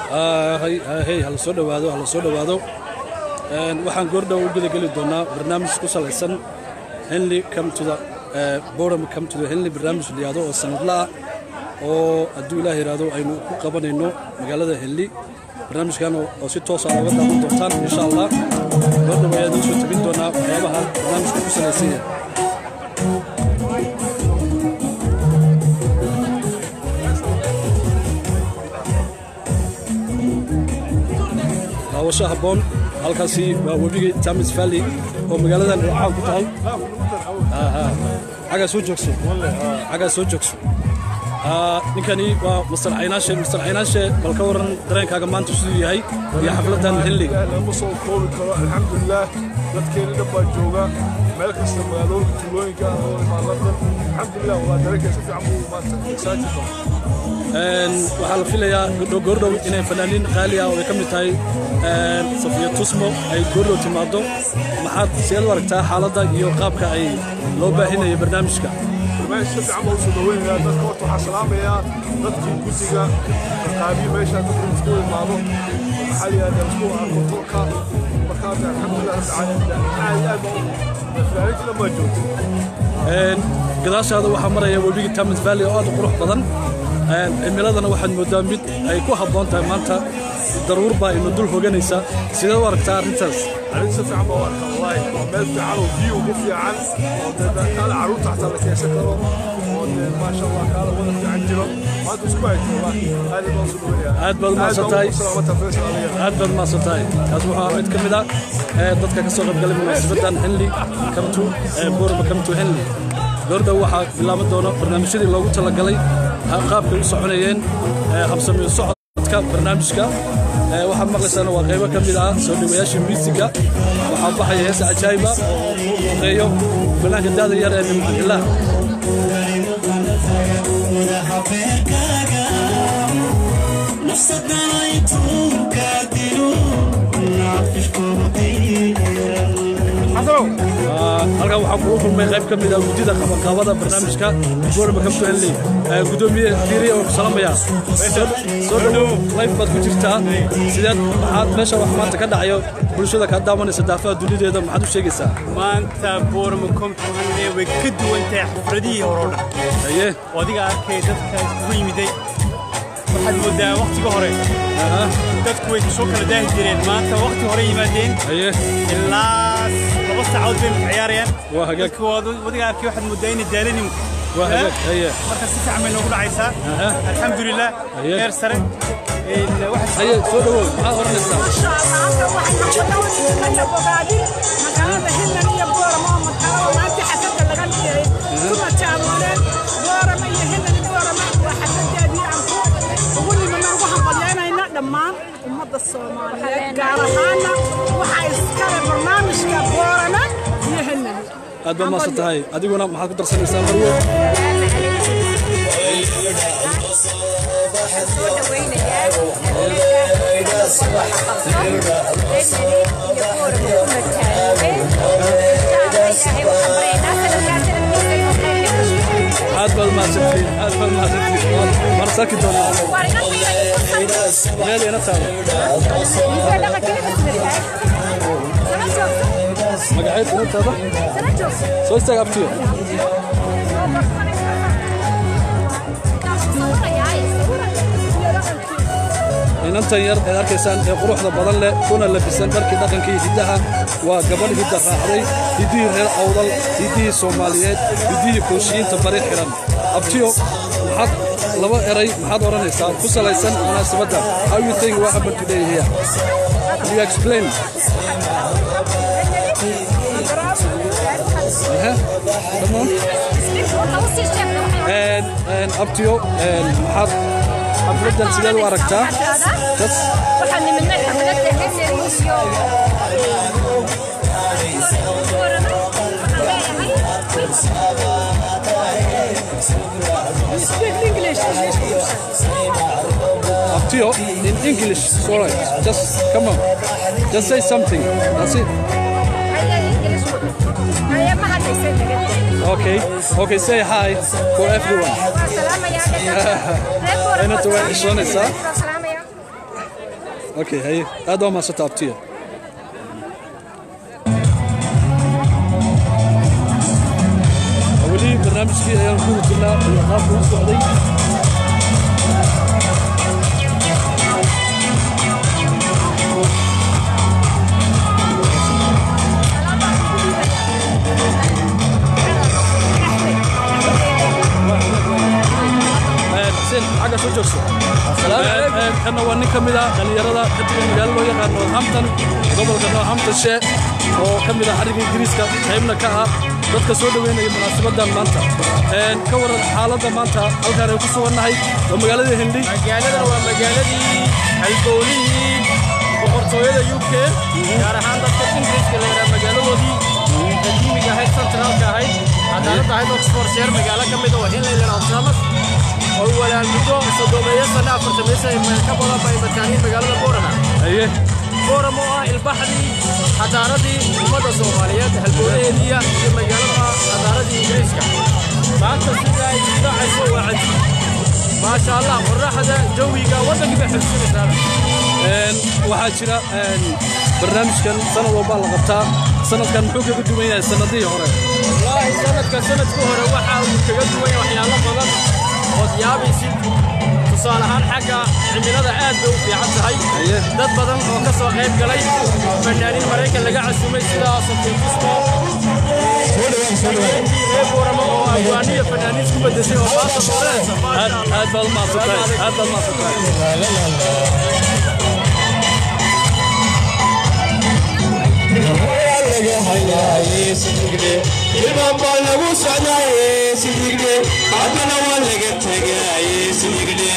hey hala soo dhowaado hala soo dhowaado waxaan goordhow u gudageli doonaa barnaamij ku salaysan henley come to the boredom come to the henley barnaamij la yihahdo oo sanadla ah oo hadduu ilaah yidhaahdo aynu ku qabanayno magaalada henley barnaamijkan oo si toosa looga daawan doontaan insha allah goordhow ayaa idiin soo tabin doonaa waxyaabaha barnaamijka ku salaysan yahay daawasho habboon halkaasi waa webigii tamis valley oo magaaladan caan ku tahay xaggaa soo joogso xaggaa soo joogso ninkani waa mastar caynaashe mastar caynaashe bal ka waran dareenkaaga maanta siduu yahay iyo xafladan henliga lama soo koobi karo alxamdulilaah dadkeena dhan baa jooga meel kasta magaalooyinka tuulooyinka oo imaan london alxamdulilah waa dareenkee si fiican buu maanta excited waxaa la filayaa goordhow inay fanaaniin qaali ah oo ay ka mid tahay safiya tusmo ay goordhow timaado maxaad seed u aragtaa xaaladda iyo qaabka ay loo baahinaya barnaamijka barnaamij si fiican baa usoo dhaweynayaa dadka horta waxaa salaamayaa dadkii guddiga qaabiyo meesha dadka isku imaado maxaa yidhahdaa isku arko tolka markaas alxamdulilah rabbi caalamiin aad aad baa fanaaniinta dhan baa joogta gadaashaada waxaa maraya webigii tamis valley oo aad u qurux badan cimiladana waxaad mooddaa mid ay ku habboon tahay maanta daruur baa ina dul hoganaysa sidee u aragtaa arrintaas arrin si fiican baa u arkaa wallaahi waa meel fiican oo biyo ugu fiican oo dee kaala carruurta xataa la keensan karo oo dee maasha allah kaala wada fiican jiro maanta isku hayto wallaahi aad baan usu dhaweynaya aad baad umahadsan tahay salaamata feesal aliya aad baad umahadsan tahay kaas waxaa mid ka mid ah dadka ka soo qaybgalay munaasabaddan henley come to borama come to henley goordhow waxaa bilaaban doona barnaamijyadii loogu talagalay qaabkay u soconayeen habsamiyo socodka barnaamijka waxaad maqlaysaan waa qaybo ka mid ah soo dhowayaashii miisiga waxaa baxaya heesa cajaayiba oo uu luqeeyo banaanka daada yar ee nimcanillah halkan waxaa kugu kulmay qayb ka mid ah guddida qabanqaabada barnaamijka boorama kamto henley gudoomiye fiiriye oo ku salamaya soo dhowow life baad ku jirtaa sideed maxaad meesha wax maanta ka dhacayo bulshada kaa daawanaysa daafaha dunideeda maxaad u sheegaysaa maanta boorama komto henley way ka duwan tahay xafladihii hore oo dhan haye oo adiga arkay dadka iskugu yimiday waxaad moodaa wakhtiga hore dadku way soo kala daahi jireen maanta wakhti hore yimaadeen haye ilaa laba saacadood bay ciyaarayaan waa hagaag dadku wadiga arkay waxaad moodaa inay daalanimo waa hagaag haye marka si fiican bay noogu dhacaysaa Aha. alxamdulilah Haye. heer sare waxaad haye soo dhowow maxaad oranaysaa dhammaan ummadda soomaaliyeed gaar ahaana waxaa iskale barnaamijka boorana iyo henani aad baad maasan tahay adiguna maxaad ku darsanaysaa marwo aad baad mahadsantihiin aad baad mahadsantihiin waan sarki doonaa meel ina taalo magaceed ina taada soo istaag abtiyo inantan yar eed arkaysaan ee quruxda badan leh kuna labisan dharkii dhaqankii hiddaha waa gabadh hidda raacday hiddihii reer awdal hiddihii soomaaliyeed hiddihii kooshiyiinta bari xiran abtiyo maxaad laba eray maxaad odhanaysaa ku salaysan munaasabadda how you think what happened today here you explain Uh-huh. Come on. And, and abtiyo and maxaad xafladdan sideed u aragtaa Just waxaan nimidnay xafladda henry iyo Abtiyo, in English, it's all right. Just come on. Just say something. That's it. Okay. Okay, say hi for everyone. Inanta way xishoonaysaa. okay haye aad waa maasanta abtiya weli barnaamijkii ayaan ku jirnaa iyo qaabka u socday xuseen xagga soo joogso kanna waa nin ka mid ah dhallinyarada ka tagan magaalo loo yaqaan northampton gobolka northamptonshire oo ka mid ah xariga ingiriiska qaybna ka ah dadka soo dhoweynaya munaasabaddan maanta ka waran xaaladda maanta halkaan ay ku sugannahay waa magaalada hindhi magaaladan waa magaaladii halbowlihii boqortooyada u k gaar ahaan dadka ingiriiska la yidhaha magaaladoodii qadiimiga ahayd centraalka ahayd cadaaladda ahayd oxfordshire magaalo ka mid oo hinlaylan alsamas oo walaalmuddo soddomeeyo sanno afartameeyo sano meel ka badan bay mataaniin magaalada boorama haye booram oo ah ilbaxdii cadaaradii ummadda soomaaliyeed halbowlaheediiya iyo magaalada cadaaradii ingiriiska maanta sida ay isdhacayso waa cajiib maasha allah qorraxda jawiga waddankii bay xilsinaysaa waxaa jira barnaamijkan sanad walbaa la qabtaa sanadkan muxuu kaga duwan yahay sanadihii hore wallaahi sanadka sanadka hore waxa uu kaga duwan yahay waxyaalo badan ood yaabaysid tusaale ahaan xagga cimilada aad bay u fiican tahay Haye. dad badan oo ka soo qayb galay fanaaniin maraykan laga casumay sida sofinkismo reer boorama oo afgaaniya fanaaniin isku bedeshay oo maanta dooranaysa aad maasha allah aad baad mahadsantahay aad baad mahadsantahay ilmaan baa lagu socdaaye sidigdhe haddana waa laga tegaaye sidigdhe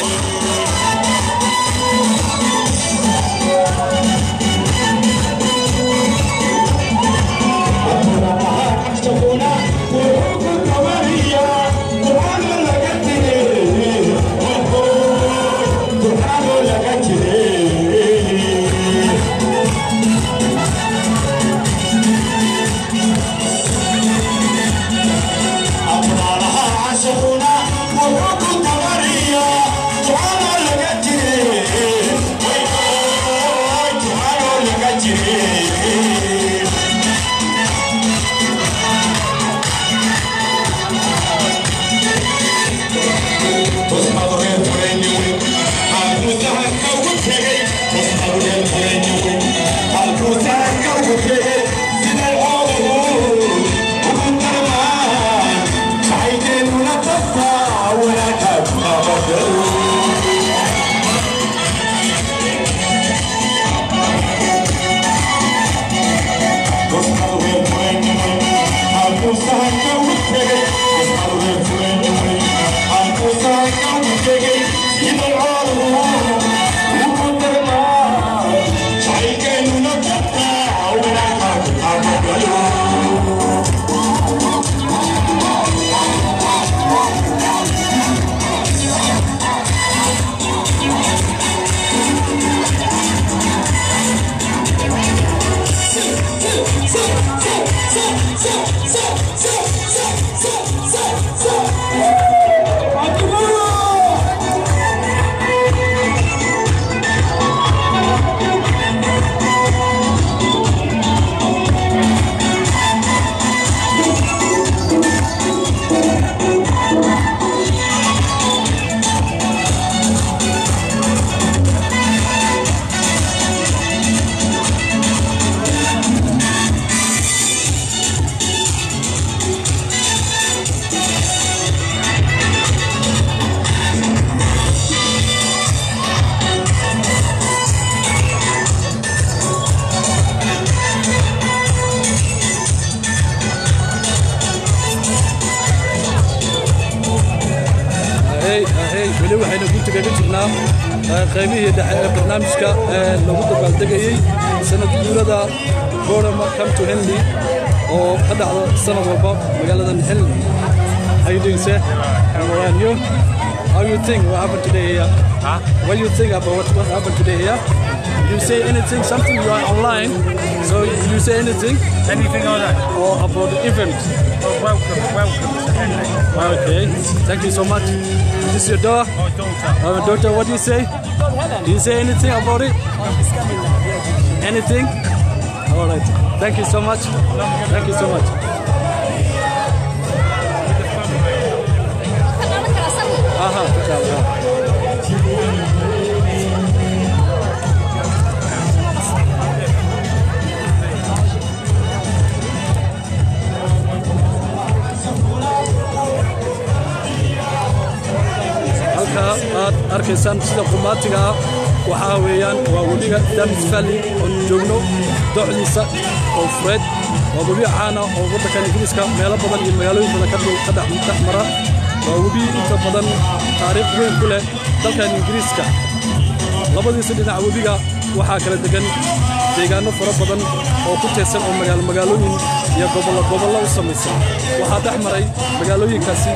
ahey ahey weli waxayna gunta kaga jirnaa eh, qaybihii dhexe ee barnaamijka ee lagu dabaaldegayey sanad guurada borama come to henley oo ka dhacda sanad walba magaaladan henley How you doing, sir? I'm all right. You? How you think what happened today here? Huh? What do you think about what, what happened today here? You say anything, something you are online, so you say anything Anything on that? or about the event? Oh, welcome, welcome to Henley. Okay, thank you so much. This is your daughter? My daughter. Uh, daughter, what do you say? Do you say anything about it? Anything? All right. Thank you so much. Thank you so much. Aha, inshallah. halkaa aad arkaysaan sida qumaatiga ah waxaa weeyaan waa webiga damis valley oon joogno docdiisa oo fureed waa webi caana oo waddankan ingiriiska meelo badan iyo magaalooyin badan ka dhow- ka dhex dhex mara waa webi inta badan taariikh weyn ku leh dalkan ingiriiska labadiisa dhinac webiga waxaa kala degan deegaano fara badan oo ku teedsan oo magaalo magaalooyin iyo gobollo gobollo u samaysan waxaa dhex maray magaalooyinkaasi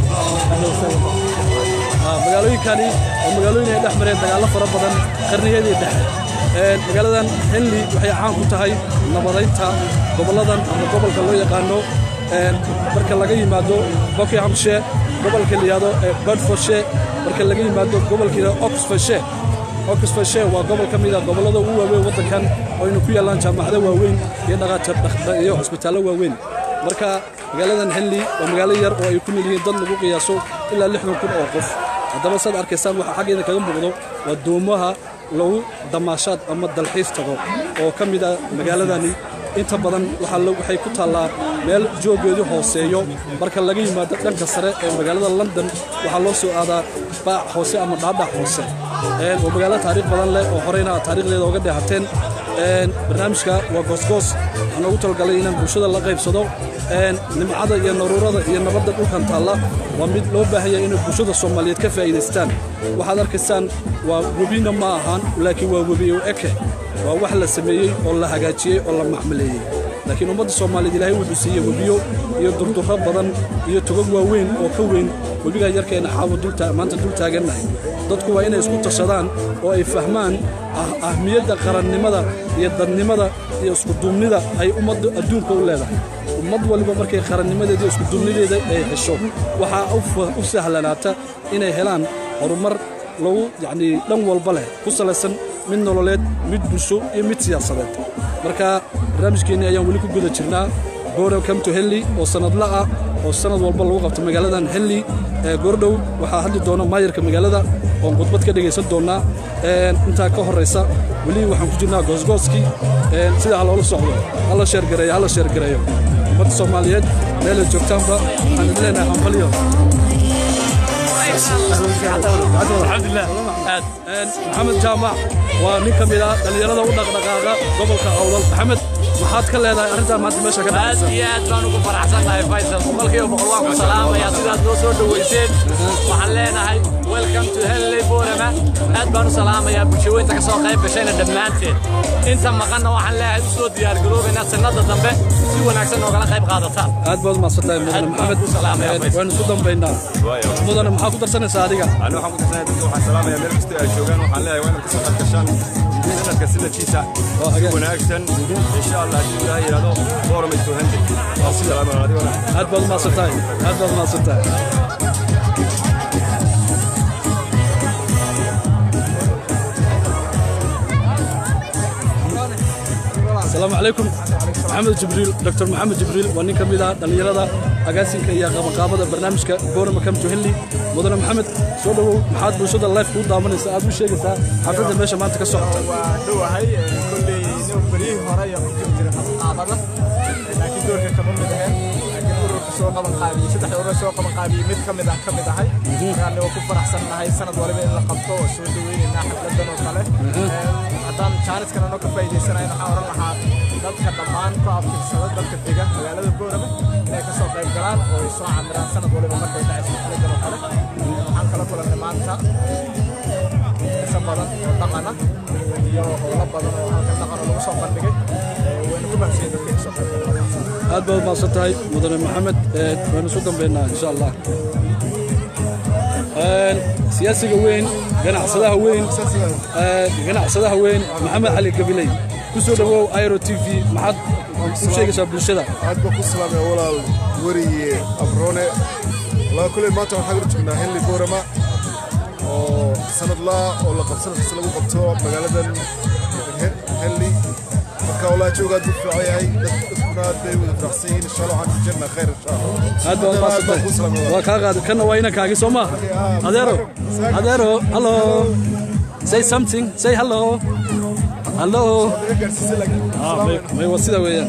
Ah, magaalooyinkani oo magaalooyin ay dhex mareen dagaallo fara badan qarniyadii dhexe Een, magaaladan henley waxay caan ku tahay nabadaynta gobolladan ama gobolka loo yaqaano een, marka laga yimaado buckinghamshire gobolka la yidhahdo ee bedfordshire marka laga yimaado gobolka la yidhahdo oxfordshire oxfordshire waa gobol ka mid ah gobollada ugu waaweyn waddankan oo aynu ku yaallaan jaamacado waaweyn iyo dhaqaatiir dhaq- iyo cusbitaallo waaweyn marka magaaladan henley waa magaalo yar oo ay ku nool yihiin dad lagu qiyaaso ilaa lixdan kun oo qof haddaba saad arkaysaan waxaa xaggeeda kaga muuqdo waa doomaha lagu damaashaad ama dalxiis tago oo ka mid ah magaaladani inta badan waxaa lo- waxay ku taallaa meel joogeedu hooseeyo marka laga yimaado dhanka sare ee magaalada london waxaa loo soo aadaa baac hoose ama dhaadhac hoose Een, waa magaalo taariikh badan leh oo horeyna aad taariikhdeeda oga dheehateen Een, barnaamijka waa goosgoos waxaan ugu talagalay inaan bulshada la qaybsado Een, nimcada iyo naruurada iyo nabadda dhulkan taalla waa mid loo baahan yahay inay bulshada soomaaliyeed ka faa'iidaystaan waxaad arkaysaan waa webina ma ahaan laakiin waa webi u eke waa wax la sameeyey oo la hagaajiyey oo la maxmaleeyey laakiin ummadda soomaaliyeed ilaahay wuxuu siiyey webiyo iyo durdurro badan iyo togag waaweyn oo ka weyn webiga yarkeena xaawo dulta maanta dul taagannahay dadku waa inay isku tashadaan oo ay fahmaan ah- ahmiyadda qarannimada iyo dadnimada iyo iskuduubnida ay ummadda adduunka u leedahay ummad waliba markay qarannimadeeda iyo iskuduubnideeda ay hesho waxaa u fa- u sahlanaata inay helaan horumar lagu yacnii dhan walba leh ku salaysan mid nololeed mid bulsho iyo mid siyaasadeed marka barnaamijkeenni ayaan weli ku guda jirnaa Borough come to Henley oo sanadla ah oo sanad walba lagu qabto magaaladan Henley ee goordhow waxaa hadli doona maayarka magaalada oon khudbad ka dhegaysan doonaa Een, intaa ka horeysa weli waxaan ku jirnaa goosgooskii Een, sida ha loola socdo hala sheergareeyo hala sheergareeyo ummadda soomaaliyeed meelay joogtaanba waxaan idin leenahay hambalyo alxamdulilah aad Een, maxamed jaamac waa nin ka mid ah dhallinyarada u dhaqdhaqaaqa gobolka awdal maxamed maxaad ka leedahay arrintan maanta meesha ka aad dhacaysa iyo aad baan ugu faraxsannahay faysal boqolkiiba boqol waan ku salaamayaa sidaad noo soo dhoweyseen waxaan leenahay welcome to henley borama aad baan u salaamayaa bulshaweynta ka soo qayb gashayna dhammaanteed inta maqanna waxaan leeyahay u soo diyaargaroobaynaa sannada dambe si wanaagsan noogala qayb qaadataan aad baad umahadsantahay mudane Aad baan maxamed ku salaamayaa, Een, Faisal. waynu isku dambaynaa mudane maxaa ku darsanaysaa adiga أنا waxaan ku tirsanay dadka waxaan salaamayaa meel kasta ay joogaan waxaan leeyahay waa inaad kasoo qayb gashaan sanadka sanadkiisa Waa si hagaag. wanaagsan insha allah haddii ilaahay yidhaahdo forum ay soo hende waa ku salaamaya adigona aad baad umahadsantahay aad baad umahadsantahay asalaamu calaykum maxamed jibriil dr maxamed jibriil waa nin ka mid ah dhallinyarada agaasinka iyo qabanqaabada barnaamijka boorama come to henley mudane maxamed soo dhowow maxaad bulshada life kuu daawanaysaa aad u sheegaysaa xafladda meesha maanta ka socota waa dhowahay kolley inuu beryihii hore iyo ku jira qabanqaabada laakiin doorka kama mid ahayn laakiin ururka soo qaban qaabiyey saddexda urur soo qaban qaabiyey mid ka mid ah ka mid ahay markaan waa ku faraxsannahay sanad waliba in la qabto oo soo dhaweynaynaa xafladan oo kale haddaan jaaniskan anoo ka faa'iidaysanayn waxaan oran lahaa dadka dhammaan ku abtirsada dadka dega magaalada boorame inay ka soo qayb galaan oo ay soo camiraan sanad waliba markay dhacayso xafladan oo kale waxaan kala kulannay maanta xiisa badan oo dhaqana iyo howlo badan oo halkan dhaqan oo lagu soo bandhigay Ee, wayna ku mahadsan dadka ay soo qayb galeen aad baad umahadsan tahay mudane maxamed Ee, waynu isu dambaynaa insha allah Een, siyaasiga weyn ganacsadaha weyn ee, ganacsadaha weyn maxamed cali gabiley ku soo dhowow airo t v maxaad u sheegaysaa bulshada aad baan ku salaamaya walaal weriye abroone walaa kuley maanta waxaan hor joognaa henley boorama oo sanadlaa oo la qabsan kasta lagu qabto magaaladan He- henley marka walaa joogaa dad fiican yahay dad- dadkuna aad bay wada faraxsan yihiin insha allah waxaan rajaynaynaa khayr insha allah aad baad maasantay waa kaa qaada kanna waa inankaagi soo maaha adeero adeero hallo say something say hello hallo Ah, may- may waa sida weeyaan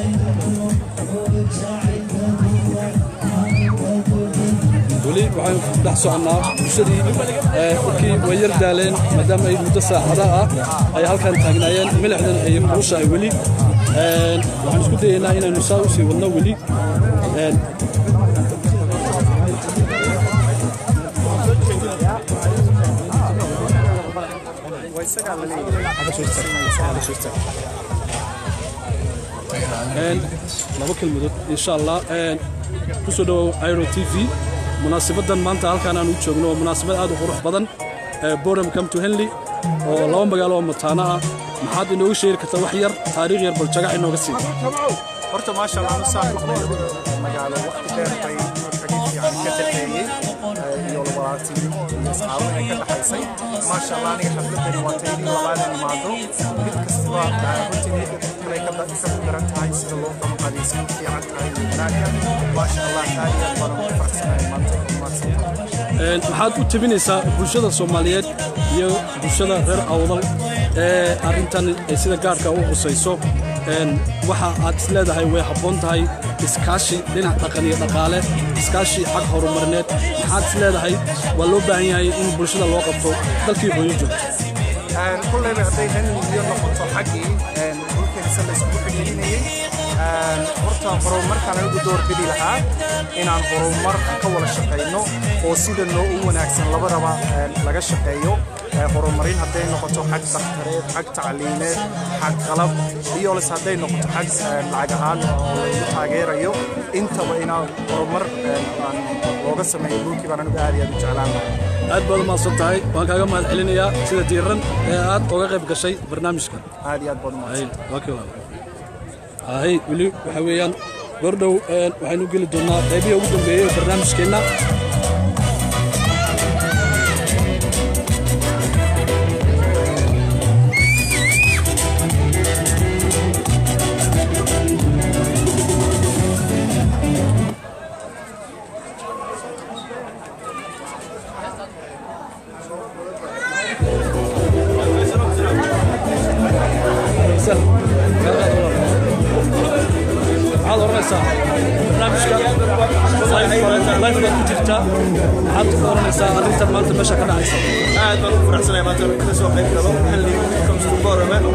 weli waxaan ku dhex soconnaa bulshadii ee, markii way yar daaleen maadaama ay muddo saacada ah ay halkan taagnaayeen milixdan ay kulushahay weli Een, waxaan isku dayaynaa inaynu saa usii wadno weli Een, Een, laba kelmadood insha allah Een, ku soo dhawow iro t v munaasabadan maanta halkaan aan u joogno waa munaasabad aad u qurux badan ee boredom come to henley oo laba magaalo oo mataana ah maxaad inooga sheegi kartaa wax yar taariikh yar bal jagac inooga sii horta maasha allah anu saaxiibku magaalo waqti dheer bay xagiid fiican ka dhexeeyey eh, iyo labaatan iyo asxaabo ay ka dhaxaysay maasha allah aniga xafladani waa taydii labaadan imaado mid kastaba eh, runtii niyadda kulay ka da- ka daran tahay sida loo qabanqaadaysan fiican tahay iyo wanaagga maasha allah aad iyo aad baan ugu faraxsanahay maanta mahadsantahay Een, maxaad u tabinaysaa bulshada soomaaliyeed iyo bulshada reer awdal ee arrintan ay sida gaarka u qusayso Een, waxa aad is leedahay way habboon tahay iskaashi dhinac dhaqan iyo dhaqaale iskaashi xag horumarineed maxaad is leedahay waa loo baahan yahay in bulshada loo qabto dalkii hooyo joogto Een, kulleyba hadday hanliyo noqoto xaggii een, dhulkeenisa la iskugu xidhiidhinayey Een, horta horumarkaan anigu doorbidi lahaa inaan horumar ka wada shaqayno oo sida noo u wanaagsan labadaba een, laga shaqeeyo Ee, horumarin hadday noqoto xag daktareed xag tacliimeed xag qalab iyo les hadday noqoto xag een, lacag ahaan oo lagu taageerayo intaba inaan horumar een, aan looga sameeyo dhulkii baan anigu aad iyo aad u jeclaan lahaa aad baad umahadsan tahay waan kaaga mahad celinayaa sida diiran ee aad uga qayb gashay barnaamijka aad iyo aad baad umahadsan hay weli waxa weeyaan gordhow een, waxaynu geli doonaa qaybihii ugu dambeeyey ee barnaamijkeenna Sal. maxaad oranaysaa barnaamijka life baad ku jirtaa maxaad ku oranaysaa arrintan maanta meesha ka dhacaysa aad baan ugu faraxsanahay maanta inaan ka soo qayb galo xilli comes to Borome aad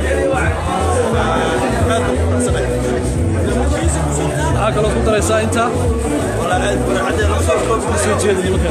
baan ugu faraxsanahay maxaa kaloo ku daraysaa intaa walaa aad farxadee la soo koob soo jeeda nimanka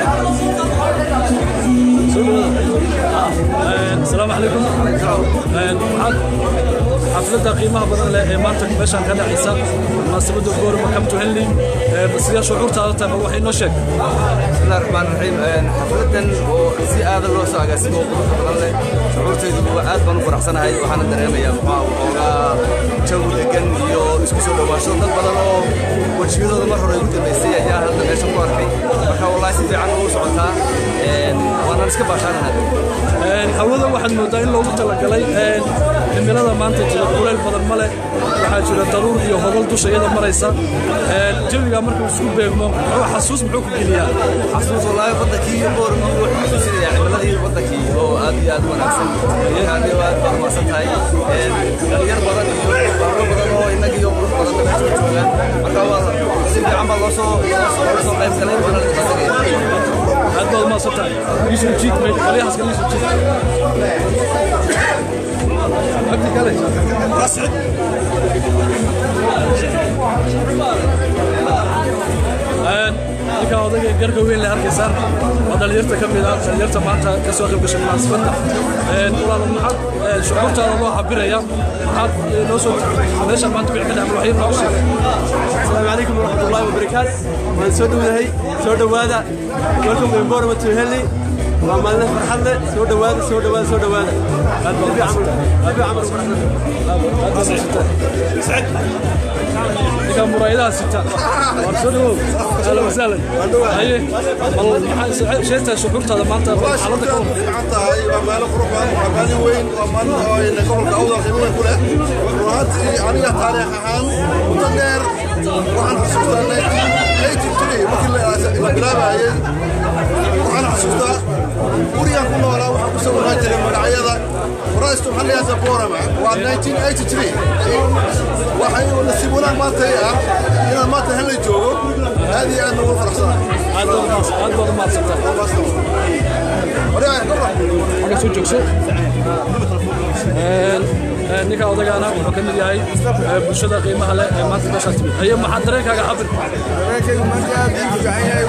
soo dhawaada asalaamu calaykum Een, maxaad xafladda qiimaha badan leh ee maanta meeshaan ka dhacaysa munaasabadda goorma come to henley Een, sidee shucuurtaada tahay bal wax inoo sheeg bismillahi raxmaani raxiim xafladan oo si aada loo soo agaasimo oo qurux badan leh shucuurtaydu waa aad baan u faraxsanahay waxaana dareemayaa muxuu waxoogaa jawi degan iyo isku soo dhowaansho dad badan oo wejiyadooda mar hore ugu dambaysay ayaa hadda meesha ku arkay marka wallaahi si fiican ugu socotaa Een, waanaan iska baashaanahay Een, hawada waxaad moodaa in loogu talagalay een, cimilada maanta jira kuleyl badan ma leh waxaa jira daruur iyo hogol dusha iyada maraysa Een, jawiga markuu isku beegmo muxuu xasuus muxuu ku geliyaa xasuus wallaahi wadankii iyo boorma wuxuu xasuusinaya cimiladii wadankii oo aad iyo aad u wanaagsan yani waa aad baan umahadsan tahay Een, dhalinyar badan iyo baaro badan oo innaga iyo qurux badan meesha u joogaan marka waa si fiican baa loo soo loo soo qayb galay waana la dhaqanaya aad baad umahadsan tahay iisoo jiid may qolyahaas kale iisoo jiid abdi kale rasci ninka odayga garga weyn le arkaysaan waa dhalinyarta ka mid ah dhalinyarta maanta ka soo qayb gashay munaasabadda walaal maxaad shucuurtaada loo cabiraya maxaad noo soo meesha maanta wixii ka dhaca waxyar nooga sheeg asalaamu calaykum waraxmatullaahi wabarakaatu waan soo dhowdahay soo dhowaada welcome to Borome to Henley waa maalin farxad leh soo dhowaada soo dhowaada soo dhowaada abi camar abi camar ninka muraayadaha sita war soo dhawow ahlan wasahlan haye bal maxaa sheegtaa shucuurtaada maanta xaaladda ka hor tahay waa meelo qurux badan waa maalin weyn waa maalin oo ina gobolka awdal qiimo weyn ku leh run ahaantii aniga taariikh ahaan muddo dheer waxaan xasuustaa 1983 markii la- la bilaabayay waxaan xasuustaa gurigaan ku noolaa waxaan ku sawiran jiray magacyada faraaistu maxaa layihahda borama waa 1983 waxay nasiib wanaag maanta ah inaan maanta hella joogo aad iyo aad noogu faraxsanahay aad baad umahadsantahay soo joogso ninka odagaana wuxuu ka mid yahay ee, bulshada qiimaha leh ee maanta meeshaa timid haye maxaa dareenkaaga cabir dareenkaygu maanta aad ii fiican yahay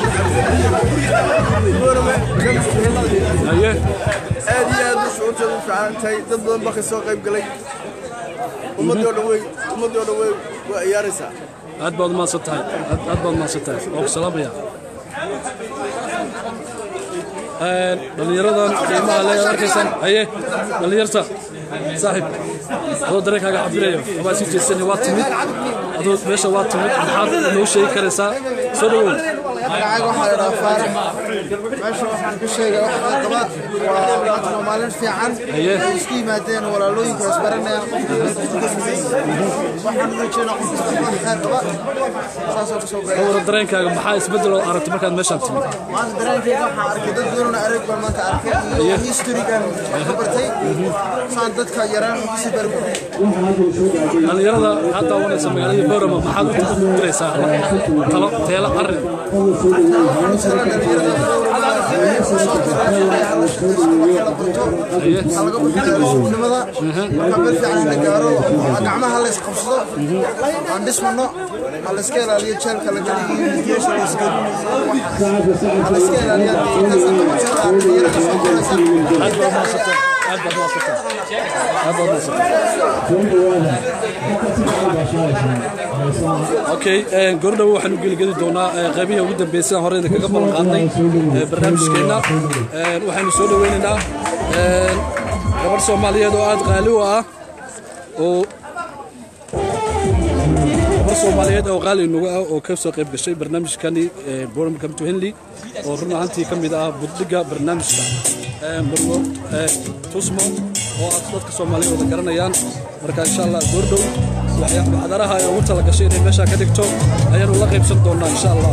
boorame haye aad iyo aad u shucuurteedu u fiican tahay dad badan baa ka soo qayb galay ummaddii oo dhan wey ummaddii oo dhan wey waa ciyaaraysaa aad baad umahadsan tahay aad aad baad umahadsan tahay waa ku salaamaya Een, dhallinyaradan qiimaha leh aad arkaysaan haye dhallinyarta saaxib adoo dareenkaaga cabirayo abaa sii jeedsani waa timid adoo meesha waa timid maxaad noo sheegi karaysaa soo dhawow magacayga waxaa la idhaha faarax meesha waxaan ku sheegay wax qaba waa maanta waa maalin fiican Haye. ay isku yimaadeen walaalooyinka is baranayaan qofka waxaan uga jeedaa qof kasta wax khayr qaba saasoo kusoo ka beegay wara dareenkaaga maxaa isbeddel oo aragtay markaad meeshaan timid maanta dareenkayga waxaan arkay dad badan oo arag baan maanta arkay iyo historygan wax ka bartay saan dadka yaraan kusii barbaray dhallinyarada waxaad daawanaysa magaalada boorama maxaad u diraysaa talo teelo arrin gacmaha la isqabsado aan dhismano ha la iska ilaaliyo jeelka la geliyo geesha la iska ha la iska ilaaliyo aad baad umahadsantay aad baad umahadsantay aad baad umahadsantay okay een, goordhow waxaan u geligeli doonaa ee, qaybihii ugu dambeeyay sidaan hore idinkaga ballan qaadnay ee, barnaamijkeenna Een, waxaynu soo dhaweynaynaa een, gabadh soomaaliyeed oo aad qaali u ah oo gabar soomaaliyeed oo qaali nagu ah oo ka soo qayb gashay barnaamijkani ee, Boredom Come to Henley oo run ahaantii ka mid ah buddhiga barnaamijka Ee, marwo ee, tusmo oo aad dadka soomaaliyeed wada garanayaan marka insha allah goordhow waxyaa- waxdaraha ay ugu tala gashay inay meeshaa ka dhigto ayaanu la qaybsan doonaa insha allah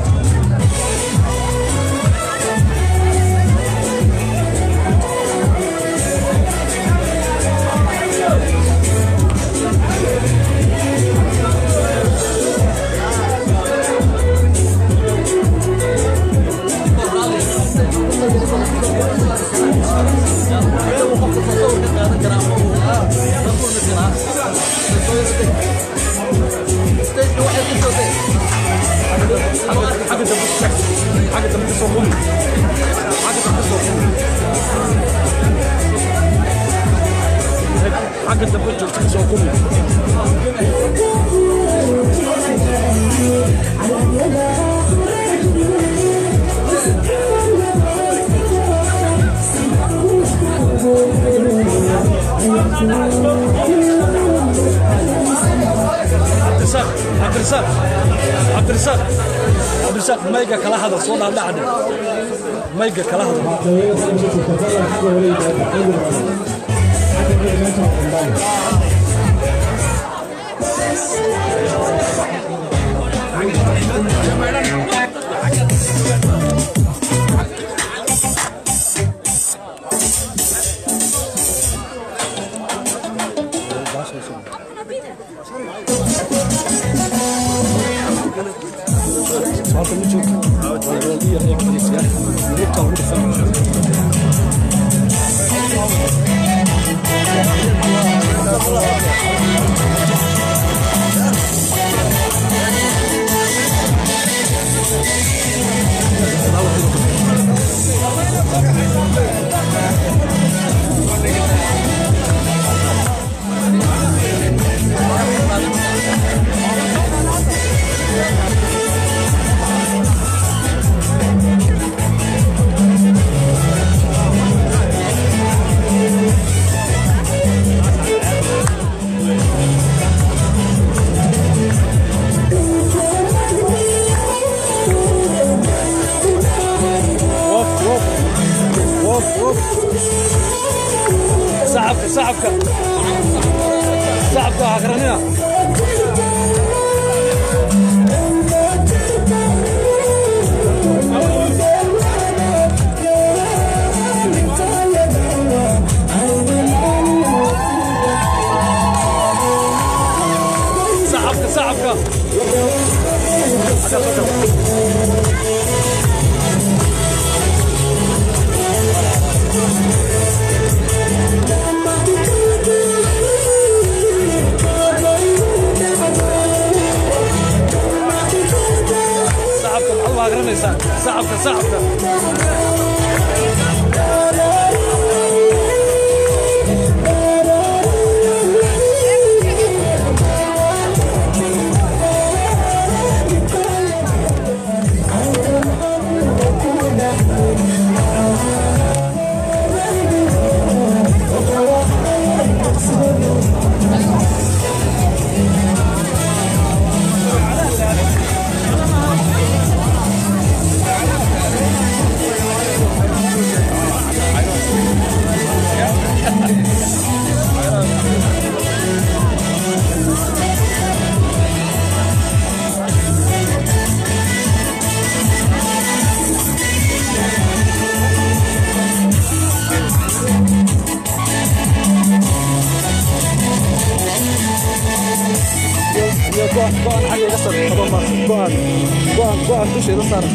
xagga dambe joogta soo kumi cabdirasaaq cabdirasaaq cabdirasaaq cabdirasaaq mayga kala hadal soo dhaadhacde mayga kala hadal saxabka saxabka saxabka ha garanina saxabka saxabka saxabka maxaad u hagranaysaa saxabka saxabka go-aan xagga iga sar tobanba go-aan go-aan go-aan dusheeda saaran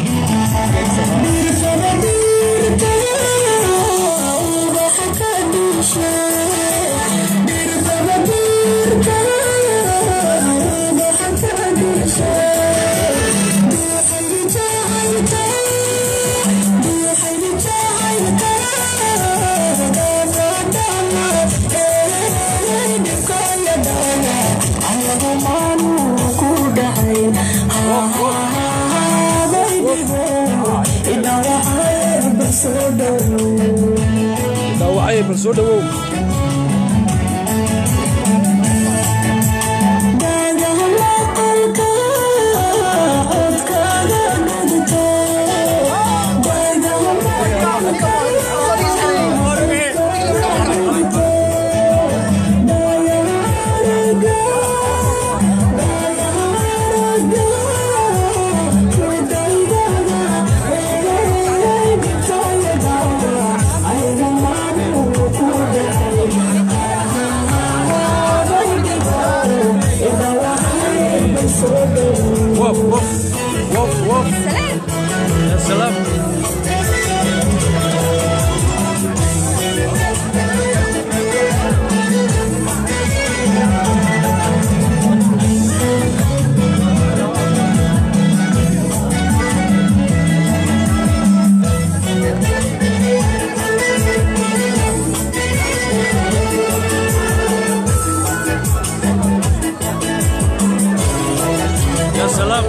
dhaawacay bal soo dhawow وف وف وف وف سلام يا سلام يا سلام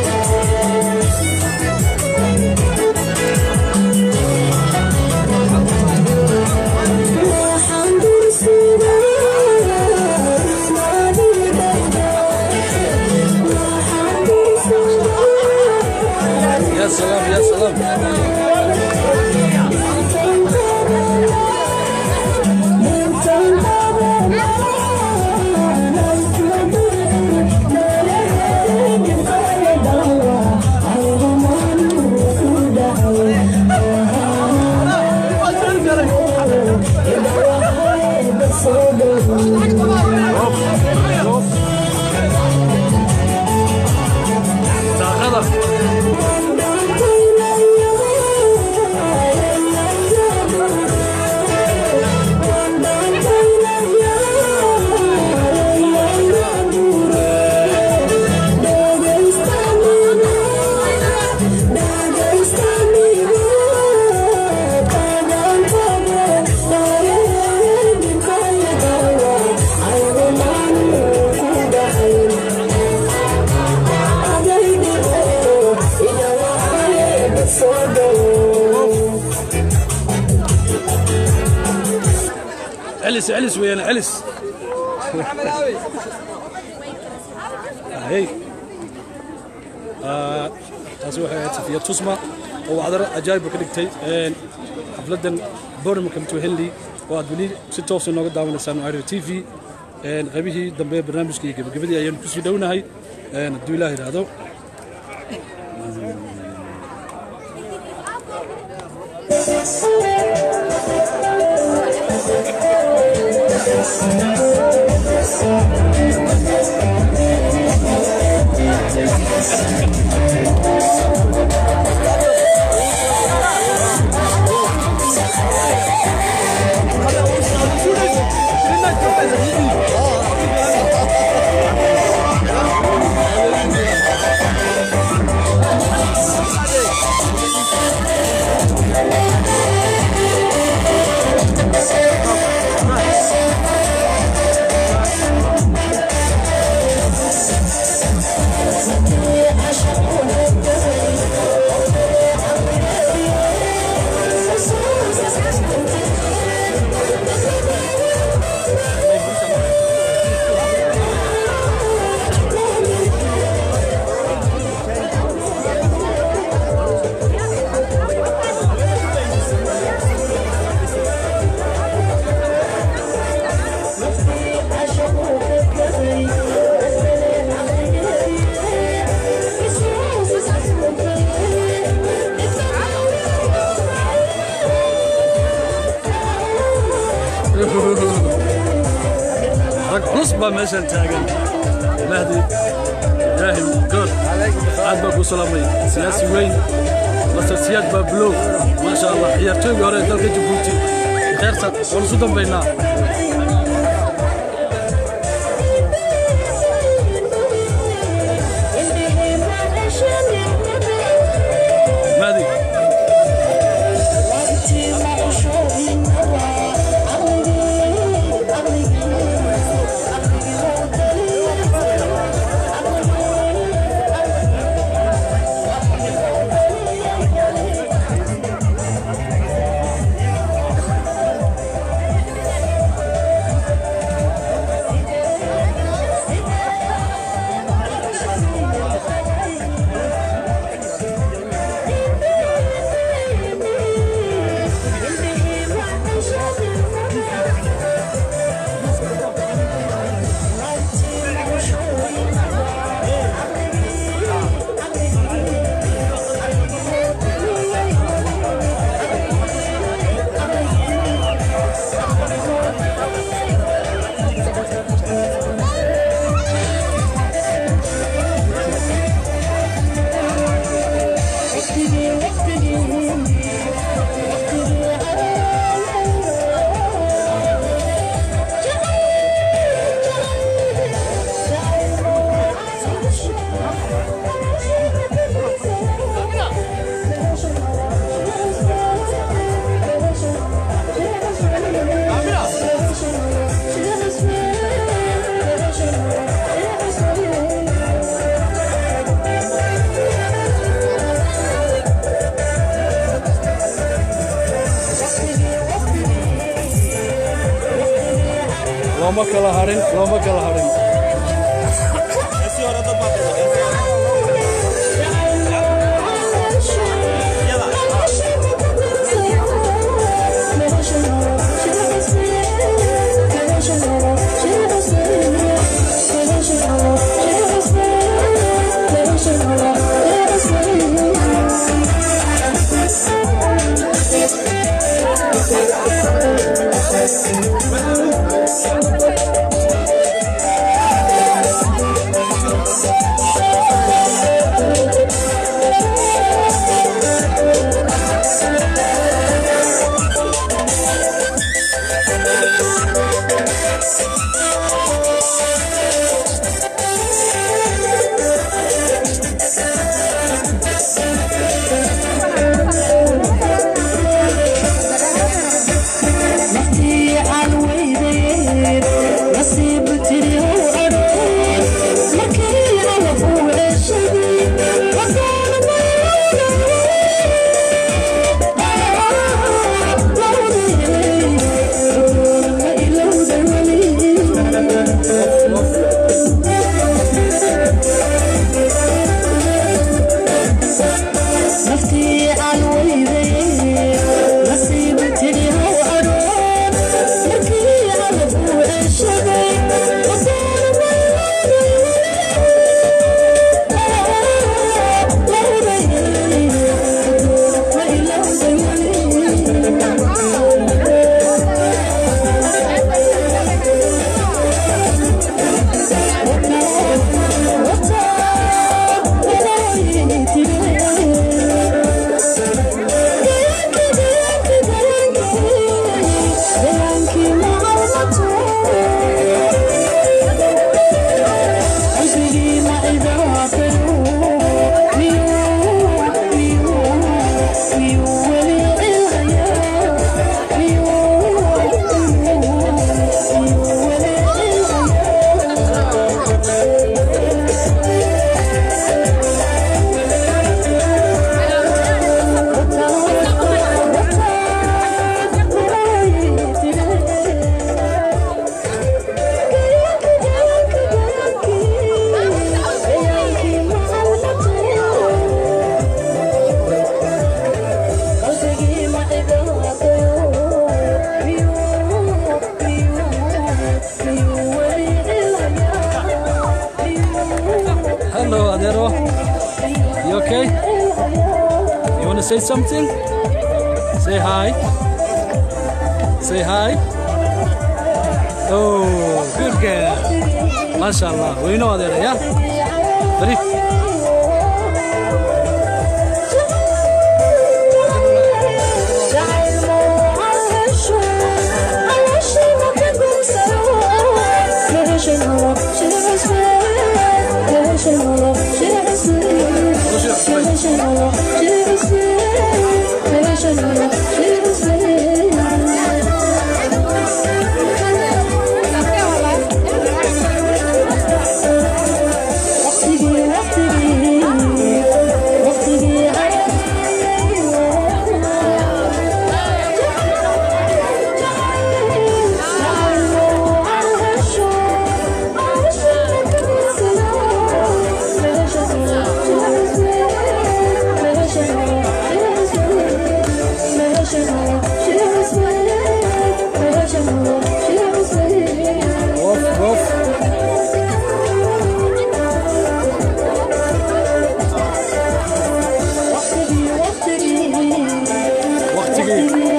يا سلام يا سلام daaqada علس علس ويانا علس هي آه، taasi waxay ahayd safiya tusma oo wacdaro ajaayib ka dhigtay xafladan bournemouth to henley oo aad weli si toosa nooga daawanaysaan iro t v qaybihii dambe barnaamijka iyo gebagabadii ayaanu kusii dhownahay hadduu ilaah yidhaahdo rag culus baa meeshan taagan mahdi ibraahim good aad baa kuu salaamay siyaasi weyn masar siyaad baa bulow maasha allah ciyaartooygii hore ee dalka jabuuti kheyrta waan isu dambaynaa mahdi looma kala harin looma kala harin Naftii aan weydayn to say something? Say hi. Say hi. Oh, good girl. MashaAllah. We know that, yeah? Very. Woof, woof. waqtigii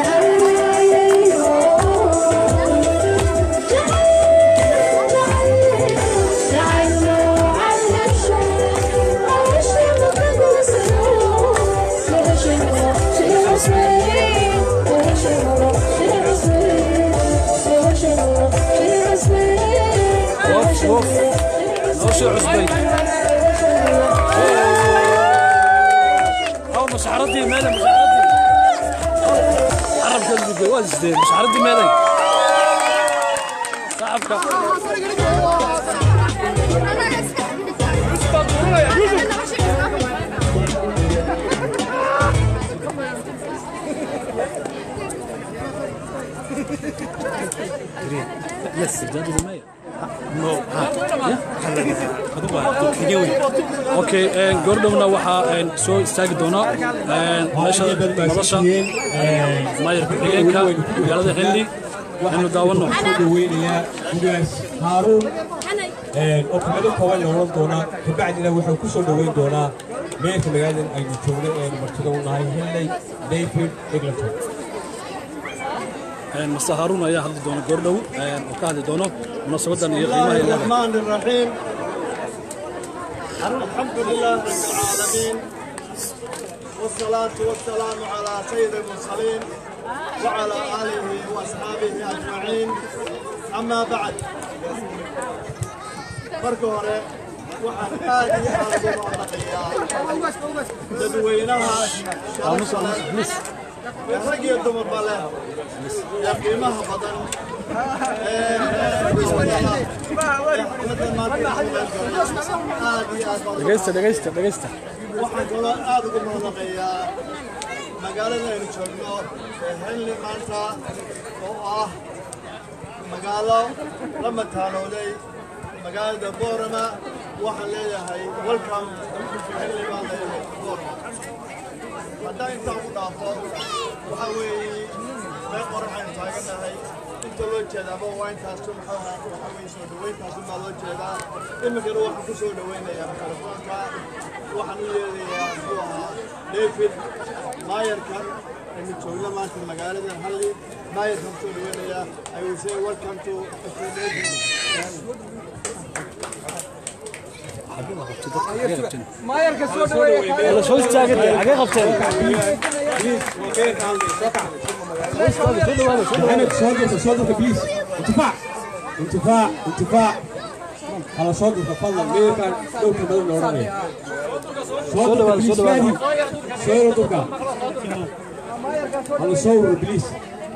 woof woof nolosha cusbay أو مشعرتي مالي مشعرتي عرب قلبي جواز دي مشعرتي مالي صاحبك Yes, that is Maya. No. Okay, een gordowna waxaa een soo istaagi doona een meesha nolosha maayarka xigeenka magaalada xilli waxaynu daawano dhaweynayaa gudaas haaruun oo kelmado kooban la oran doonaa kabacdina wuxuu ku soo dhoweyn doonaa meelka magaaladan aynu joogno eenu martida u nahay henley david egleton een mase haaruun ayaa hadli doona gordhow een oo ka hadli doono munaasabadan iyo qiimaha ay leedahay الرحمن الرحيم الحمد لله رب العالمين والصلاة والسلام على سيد المرسلين وعلى آله وأصحابه أجمعين أما بعد marka hore waxaan aad iyo aad ugu mahadnaqayaa dadweynaha sharafta leh ee rag iyo dumarba leh ee qiimaha badan ee xafladan maanta aad iyo aad baan ugu dhegaysta dhegaysta dhegaysta waxaan kaloo aad ugu mahadnaqayaa magaalada aynu joogno ee henley maanta oo ah magaalo la mataalooday magaalada boorama waxaan leeyahay welcome henley baan leeyahay boorama haddaan intaan ku dhaafo waxaa weeye meel qoraxaynu taagannahay inta loo jeedaaba waa intaasu maxaa waxaa weeye soo dhawayntaasu baa loo jeedaa iminkana waxaan ku soo dhawaynayaa mikrofoonka waxaan u yeedayaa muxuu ahaa david maayarkan aynu joogno maanta magaalada halli maayarkan ku soo dhawaynayaa I will say welcome to maayarka soo dhaweeya la soo istaagay xagee qabteen محمد صادق صادق بليز انتفاع انتفاع انتفاع على صادق تفضل ليه كان لو كان بدل اوراني صادق بليز فادي صادق على صور بليز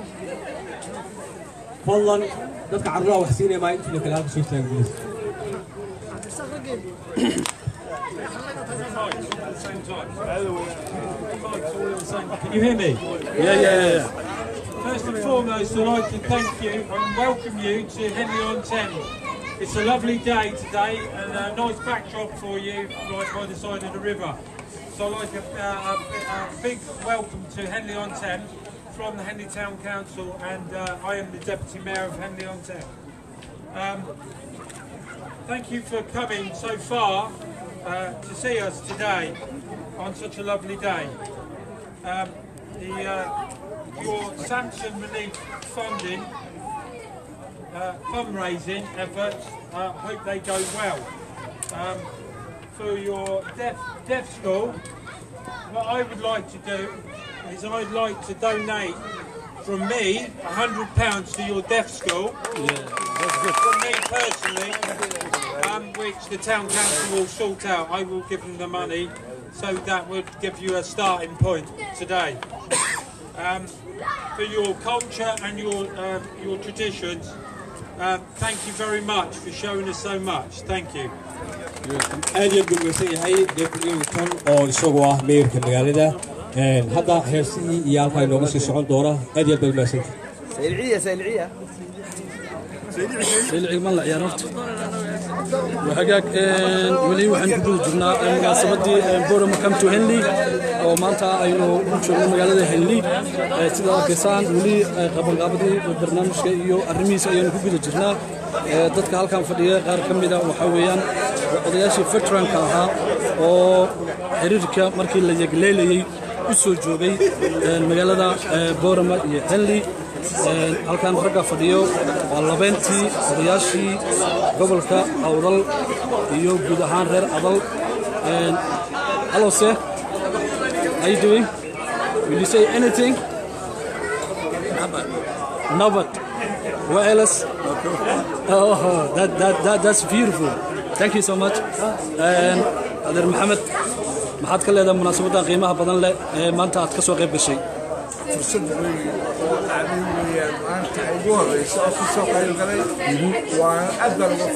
فضلا dadka carruha wax siinaya maa intii kale halka soo istaaga blis Can you hear me? Yeah, yeah, yeah, yeah. First and foremost, I'd like to thank you and welcome you to Henley on Thames. It's a lovely day today and a nice backdrop for you right by the side of the river. So I'd like a, uh, a, a big welcome to Henley on Thames from the Henley Town Council and uh, I am the Deputy Mayor of Henley on Thames. Um, thank you for coming so far uh, to see us today on such a lovely day. um, the, uh, your sanction relief funding, uh, fundraising efforts, uh, hope they go well. Um, for your deaf, deaf school, what I would like to do is I'd like to donate from me £100 to your deaf school. From me personally, um, which the town council will sort out. I will give them the money, so that would give you a starting point today. Um, for your culture and your uh, your traditions, um, thank you very much for showing us so much. Thank you. aad iyo aad buu mahadsan yahay david newton oo isagu ah meerka magaalada Een, hadda heesihii iyo halkaa inooga sii socon doona aad iyo aad baad mahadsantahay سيلعية سيلعية سيلعي ما لا يا رفت وحقاك ولي waxaan ku guda jirnaa munaasabadii Borama Come to Henley oo maanta aynu u joogno magaalada Henley sida arkaysaan weli qabanqaabadii barnaamijka iyo arrimihiisa ayaynu ku guda jirnaa dadka halkan fadhiya qaar ka mid ah waxa weeyaan odayaashii veteranka ahaa oo xiriirka markii la yegleelayay u soo joogay magaalada Borama iyo Henley halkan ragga fadhiyo waa labeentii odayaashii gobolka awdal iyo guud ahaan reer adal hello sir how you doing will you say anything Nabat. What else? Oh, that, that, that, that's beautiful. Thank you so much. And Adeer Maxamed, maxaad ka leedahay munaasabadda qiimaha badan leh ee maanta aad ka soo qayb gashay? fursad weyn oo dhacday weeyaan maanta ay ugu horeysa oo kasoo qayb galay waa aad baan uga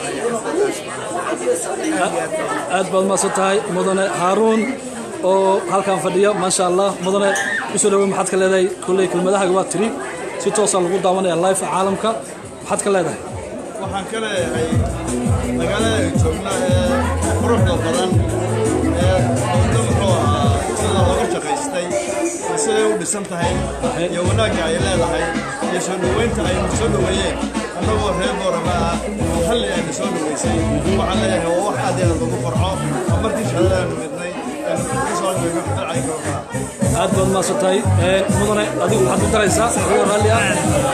faraxsanahay aad baad umahadsan tahay mudane haaruun oo halkan fadhiya maasha allah mudane kusoo dhawow maxaad ka leedahay kolley kelmadahaaga waa tiri si toosaa lagu daawanaya live caalamka maxaad ka leedahay waxaan ka leeyahay magaalada ay joogna ee quruxda badan ee waddo muxuu ahaa sida looga shaqaystay iyo siday u dhisan tahay iyo wanaagga ay leedahay iyo soo dhoweynta aynu soo dhoweeyeen annagoo reer boorama ah oo halli aynu soo dhoweysay waxaan leeyahay waa wax aad iyo aad lagu farxo oo markii shaqadaanu midnay aynu kasoo dhoweyno dhacay kooxda aad baad umahadsan tahay mudane adigu waxaad ku daraysaa adoo raalli ah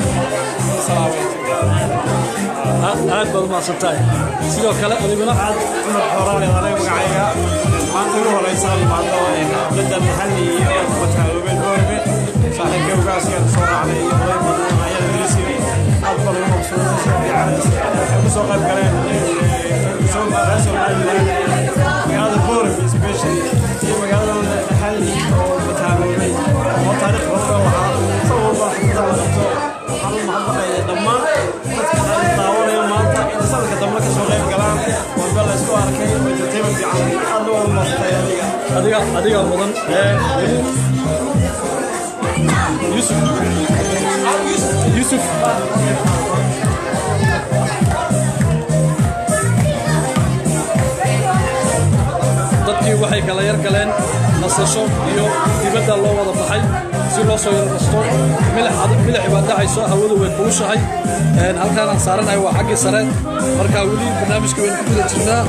aad baad umahadsan tahay sidoo kale adiguna cumar xoraale anaga magacayga maanta ugu horeysaa imaado xafladda maxalli iyo mataaloobeed boorbe saaxiibka ugaaskeeda soo raacday iyo oday badan ayada milisiri aad baa lagu maqsuuday si fiican waxay ku soo qayb galeen soo somaliland magaalada boorbe especially iyo magaalada maxalli oo mataaloobay oo taariikh badan oo lahaa sabab walba xafladda la qabto waxaan u mahadnaqaya dhammaan dadka ay daawanaya maanta in sanadka dambe ka soo qayb galaan walba la isku arkay oo entertainment fiican aad loo wada maastay adiga adiga adiga mudan yusuf yusuf dadkii waxay kala yar galeen nasasho iyo dibadda loo wada baxay si loo soo yarnasto milix baa dhacayso hawadu way kulushahay halkaan aan saaranahay waa xaggii sare markaa weli barnaamijka waynu ku guda jirnaa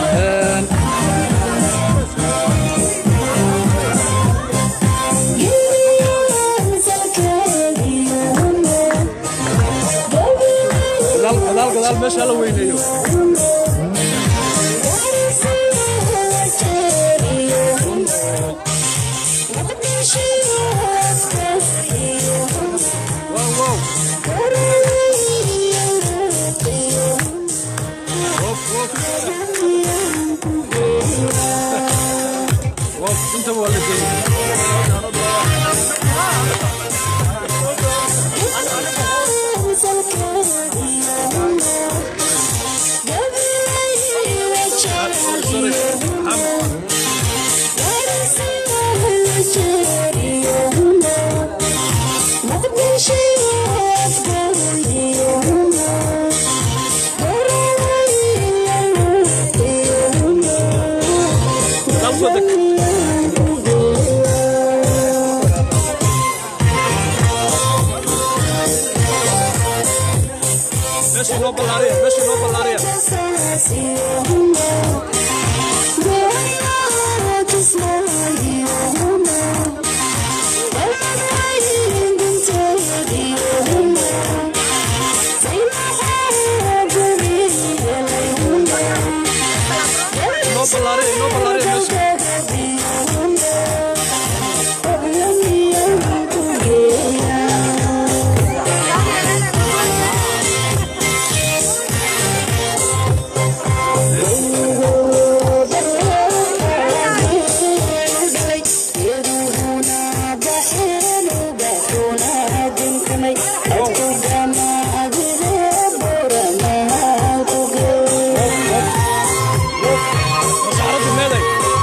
gadaal gadaal meesha la weyneeyo انت ولا ماشي نو بلاريا ماشي نو بلاريا ballaariya inoo ballaariya meesha masxaradu meeday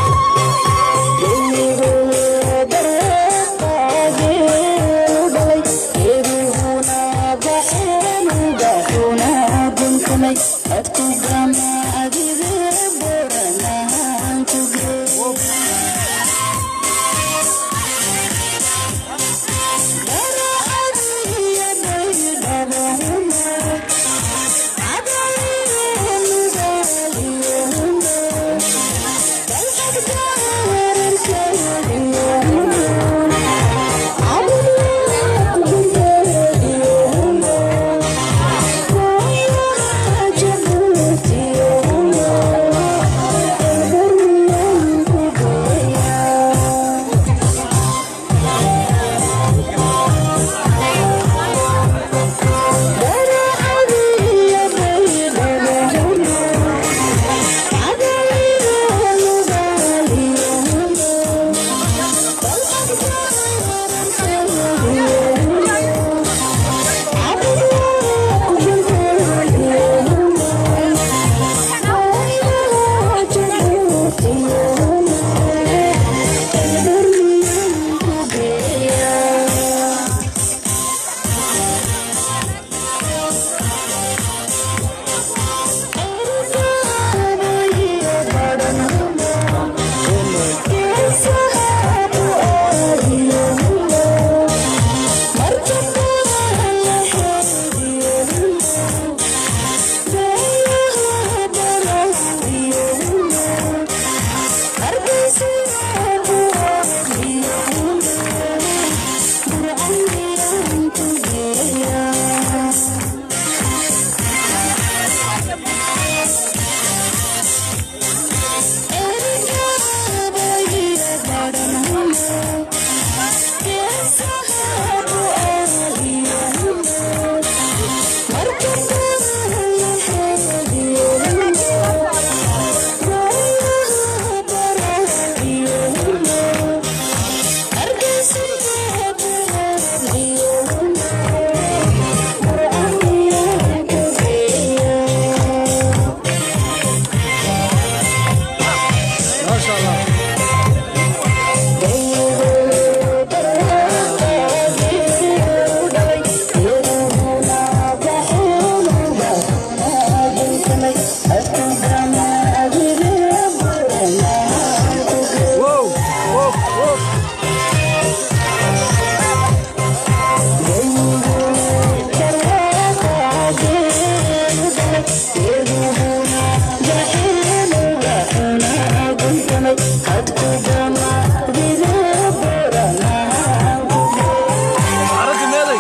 maasha allah Wow, wow, wow. masxaradu meeday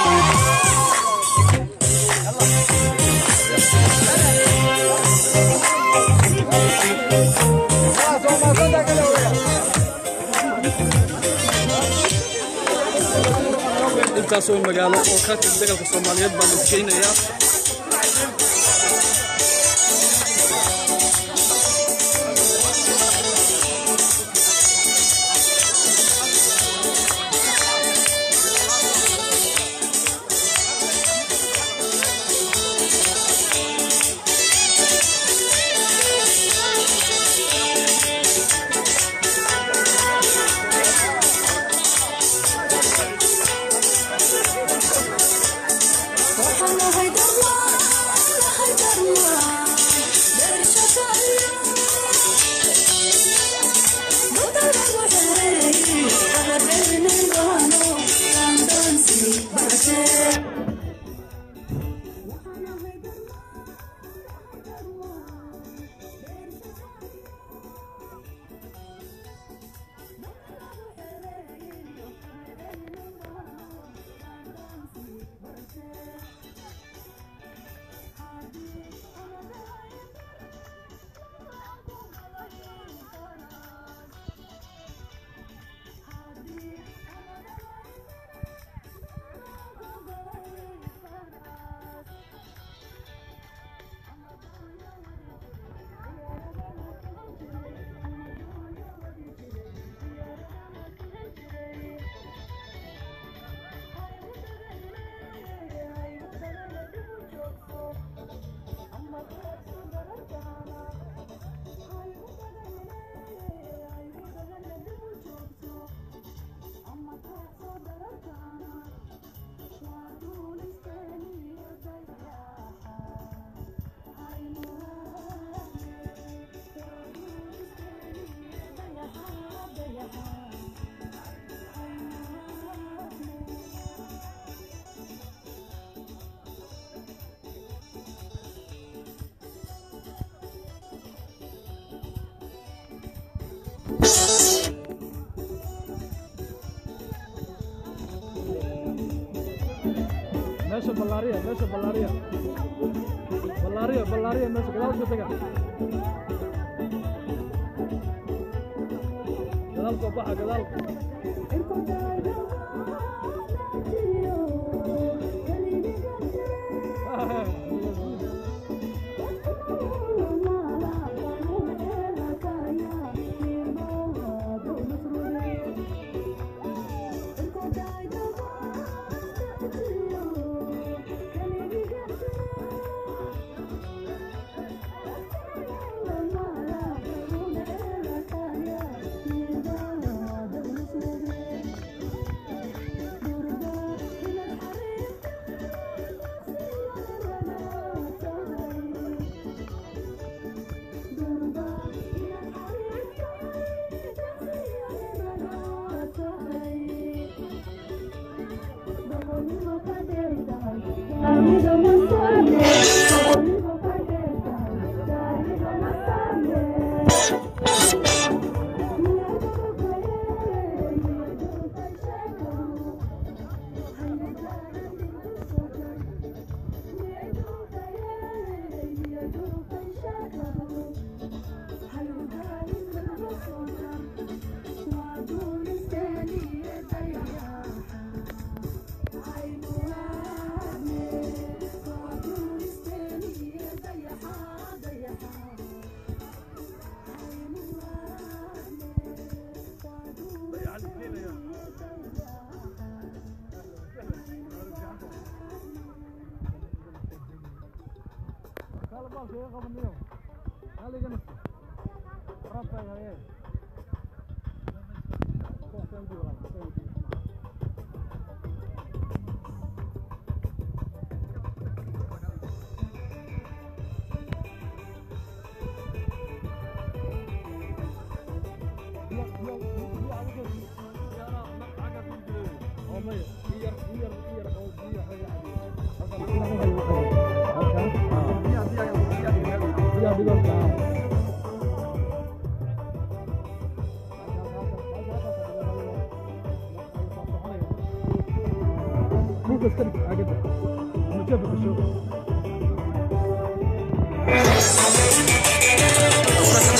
intaasoo magaalo oo ka tig dagalka soomaaliyeed baan isgeynayaa Waxaan nahay dad ballaariya meesha ballaariya ballaariya ballaariya meesha gadaal ka taga gadaal soo baxa gadaal Thank you.